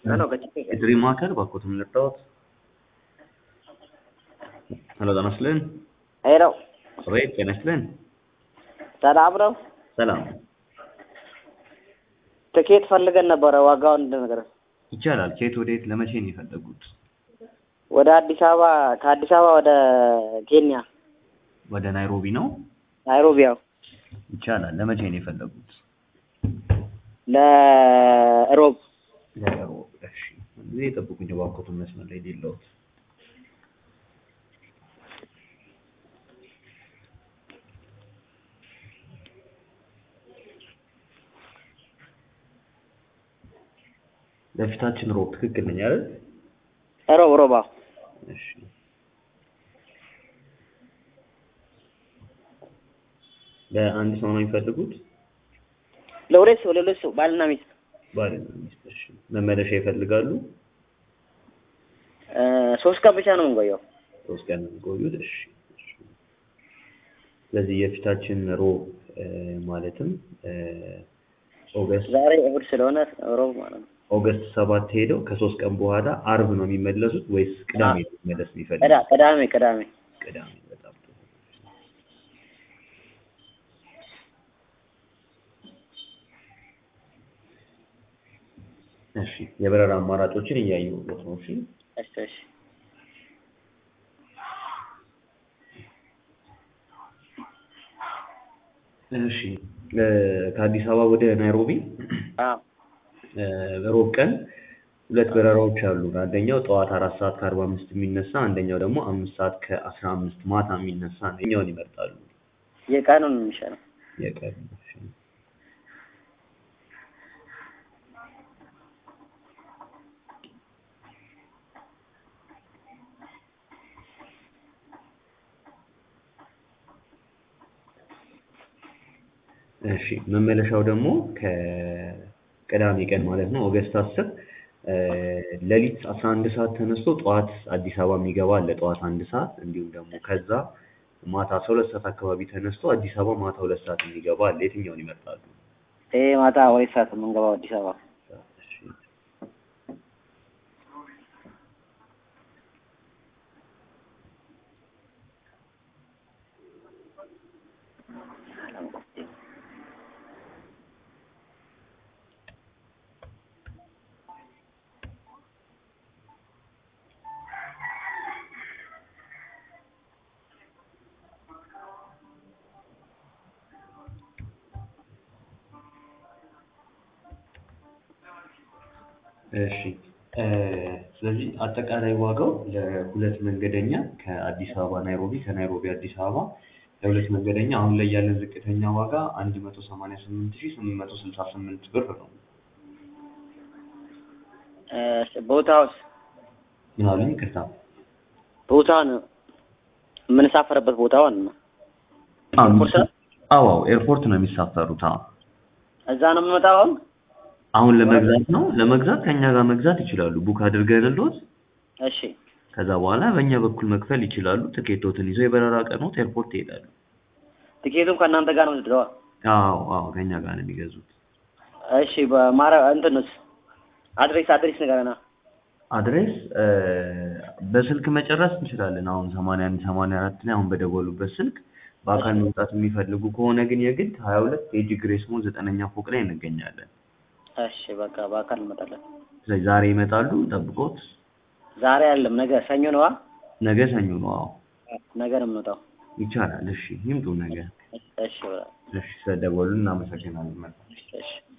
Ano ka chicken? የጥሪ ማዕከል ባኮትን ልርዳዎት? ሄሎ ጤና ይስጥልን። ሄሎ አቤት ጤና ይስጥልን። ሰላም ነው? ሰላም ትኬት ፈልገን ነበረ ዋጋውን እንድነግር። ይቻላል። ከየት ወደ የት ለመቼ ነው የፈለጉት? ወደ አዲስ አበባ ከአዲስ አበባ ወደ ኬንያ ወደ ናይሮቢ ነው? ናይሮቢ። ያው ይቻላል። ለመቼ ነው የፈለጉት? ለሮብ ለሮብ። እሺ ጊዜ የጠብቁኝ ባኮትን መስመር ላይ የሌለውት ለፊታችን ሮብ ትክክል ነኝ አይደል? ሮብ ሮብ። አዎ እሺ ለአንድ ሰው ነው የሚፈልጉት? ለሁለት ሰው ለሁለት ሰው ባልና ሚስት ባልና ሚስት። እሺ መመለሻ ይፈልጋሉ? እ ሶስት ቀን ብቻ ነው የምንቆየው። ሶስት ቀን ነው የሚቆዩት? እሺ እሺ። ስለዚህ የፊታችን ሮብ እ ማለትም እ ኦገስት ዛሬ እሑድ ስለሆነ ሮብ ማለት ነው። ኦገስት ሰባት ሄደው ከሶስት ቀን በኋላ አርብ ነው የሚመለሱት ወይስ ቅዳሜ ነው መመለስ የሚፈልጉት? ቅዳ ቅዳሜ ቅዳሜ ቅዳሜ። በጣም ጥሩ። እሺ የበረራ አማራጮችን እያየሁት ነው። እሺ እሺ እሺ እሺ እ ከአዲስ አበባ ወደ ናይሮቢ አዎ እ ሮብ ቀን ሁለት በረራዎች አሉ። አንደኛው ጠዋት አራት ሰዓት ከአርባ አምስት የሚነሳ አንደኛው ደግሞ አምስት ሰዓት ከአስራ አምስት ማታ የሚነሳ ነው። የትኛውን ይመርጣሉ? የቀኑን ነው የሚሻለው። የቀን እሺ። እሺ መመለሻው ደግሞ ከቅዳሜ ቀን ማለት ነው ኦገስት አስር ሌሊት አስራ አንድ ሰዓት ተነስቶ ጠዋት አዲስ አበባ የሚገባ አለ ጠዋት አንድ ሰዓት እንዲሁም ደግሞ ከዛ ማታ አስራ ሁለት ሰዓት አካባቢ ተነስቶ አዲስ አበባ ማታ ሁለት ሰዓት የሚገባ አለ። የትኛውን ይመርጣሉ? ይሄ ማታ ሁለት ሰዓት ነው የምንገባው አዲስ አበባ። እሺ እሺ እ ስለዚህ አጠቃላይ ዋጋው ለሁለት መንገደኛ ከአዲስ አበባ ናይሮቢ ከናይሮቢ አዲስ አበባ ለሁለት መንገደኛ አሁን ላይ ያለን ዝቅተኛ ዋጋ አንድ መቶ ሰማንያ ስምንት ሺህ ስምንት መቶ ስልሳ ስምንት ብር ነው። እሺ ቦታውስ ምን አሉኝ? ይቅርታ ቦታውን የምንሳፈርበት ቦታውን ነው። ኤርፖርት ነው? አዎ አዎ ኤርፖርት ነው የሚሳፈሩት። አዎ እዛ ነው የምንመጣው አሁን? አሁን ለመግዛት ነው ለመግዛት ከኛ ጋር መግዛት ይችላሉ። ቡክ አድርገንልዎት እሺ ከዛ በኋላ በእኛ በኩል መክፈል ይችላሉ። ትኬቶትን ይዘው የበረራ ቀኖት ኤርፖርት ይሄዳሉ። ትኬቱም ከእናንተ ጋር ነው የምትገባው? አዎ አዎ ከኛ ጋር ነው የሚገዙት። እሺ በማረ እንትንስ አድሬስ አድሬስ ንገረና። አድሬስ እ በስልክ መጨረስ እንችላለን። አሁን ሰማንያ አንድ ሰማንያ አራት ላይ አሁን በደወሉበት ስልክ በአካል መምጣት የሚፈልጉ ከሆነ ግን የግድ ሀያ ሁለት ኤጂ ግሬስ ሞል ዘጠነኛ ፎቅ ላይ እንገኛለን። እሺ በቃ በአካል እንመጣለን። ስለዚህ ዛሬ ይመጣሉ። ጠብቆት ዛሬ አይደለም ነገ ሰኞ ነዋ። ነገ ሰኞ ነው። አዎ ነገ ነው የምንወጣው። ይቻላል። እሺ ይምጡ ነገ። እሺ በቃ እሺ ስለደወሉ እናመሰግናለን። መልካም እሺ